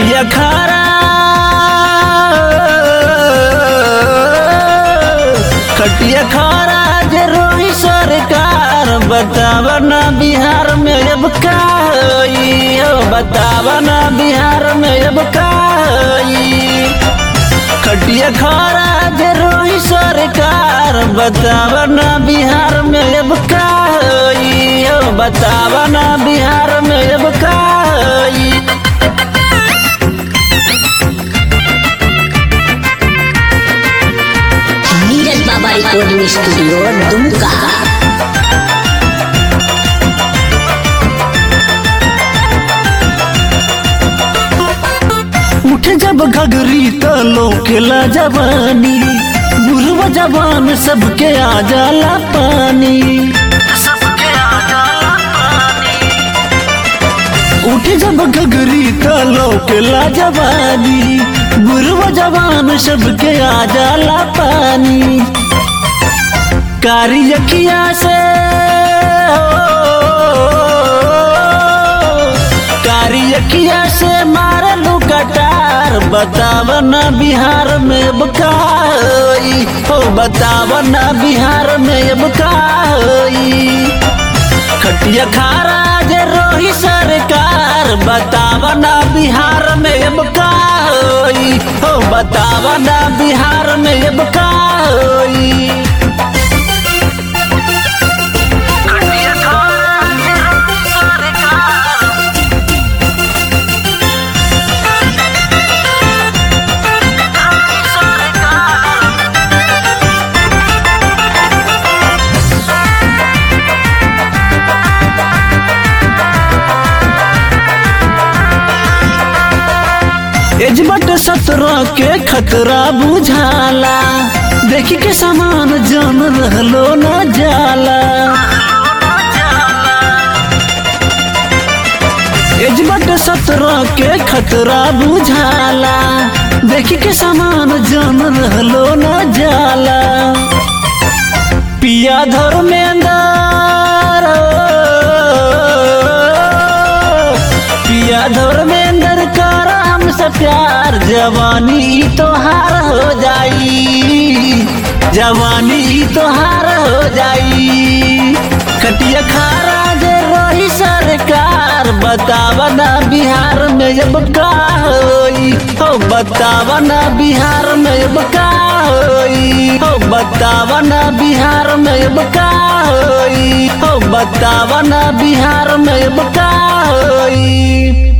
खटिया खारा खटिया खारा जे रोही सरकार बताव ना बिहार में अब का होई हो बताव ना बिहार में अब का होई खटिया खारा जे रोही सरकार बताव ना बिहार में अब का होई हो बताव ना बिहार में अब का होई नीरज बाबा रिकॉर्डिंग स्टूडियो दुमका उठे जब घगरी त लोकेला जवानी बुढ़वा जवान सबके आ जाला पानी उठे जब घगरी त लोकेला जवानी बुढ़वा जवान सबके आ जाला पानी कारी अखिया से कारी अखिया से मारलू कटार बताव न बिहार में बकाई हो बताव न बिहार में बकाई खटिया खारा जे रोही सरकार बताव न बिहार में बकाई हो बताव न बिहार में बकाई एजबट सत्रह के खतरा बुझाला देखी के सामान जन रहलो न जाला एजबट सत्रह के खतरा बुझाला देखी के सामान जन रहलो न जाला पिया धर्मेंद्र पिया धर्मेंद्र कर हमसे प्यार जवानी तोहार हो जाई जवानी तोहार हो जाई कटिया खारा जे रही सरकार बताव ना बिहार में अब का होई हो बताव ना बिहार में अब का होई हो बताव ना बिहार में अब का होई हो बताव ना बिहार में अब का होई